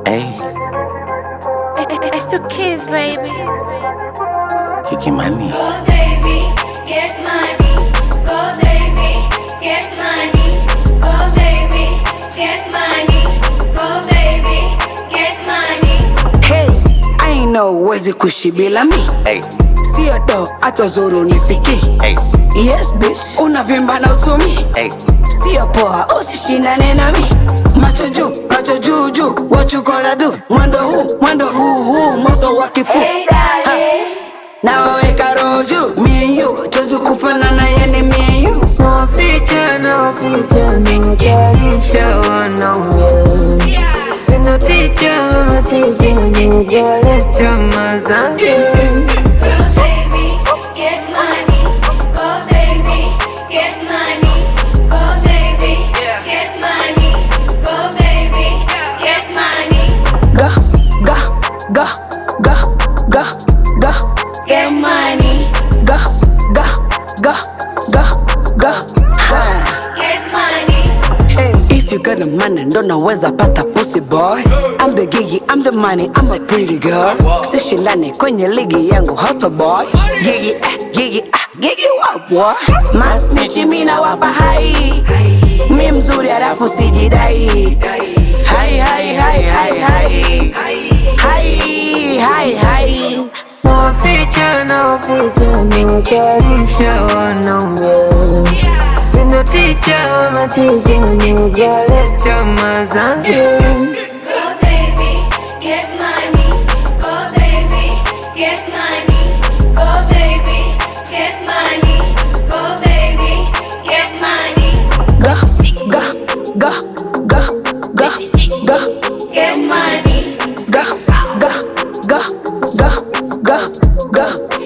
Hey, It's the kids, baby. Kiki Mani. Go baby, get money. Go baby, get money. Go baby, get money. Go baby, get money. Hey, I know uwezi kuishi bila mi Hey, sio do hata zuru nifiki hey, yes bitch unavimba na utumi hey. sio poa usishindane nami macho juu macho juu juu what you gonna do mwendo huu mwendo huu huu moto wa kifu Hey darling, na waweka roho juu me and you tuwezi kufanana yani me and you Naficha, naficha, nijalisha wanaume Sina ticha, mama ticha, nijaleta mazazi go baby, get money. Go baby, get money. Go baby, get money. Go baby, get money. ga ga ga ga ga ga Get money, ga ga ga ga ga ha. get money. Hey, if you got the money, ndo naweza pata pussy boy. I'm the gigi, I'm the money, I'm a pretty girl. Sishindane kwenye ligi yangu hot boy. Gigi, ah, gigi, ah, gigi wa boy. Masnichi mina wapa hai. Mi mzuri halafu sijidai. Hai, hai, hai, hai, hai. Hai, hai, hai. Naficha, naficha, nijalisha wanaume Sina ticha, mama ticha, nijaleta mazazi Go baby, get money. Go baby, get money. Go baby, get money. Go baby, get money. Ga, ga, ga, ga, ga, ga. Get money. Ga, ga, ga, ga, ga, ga.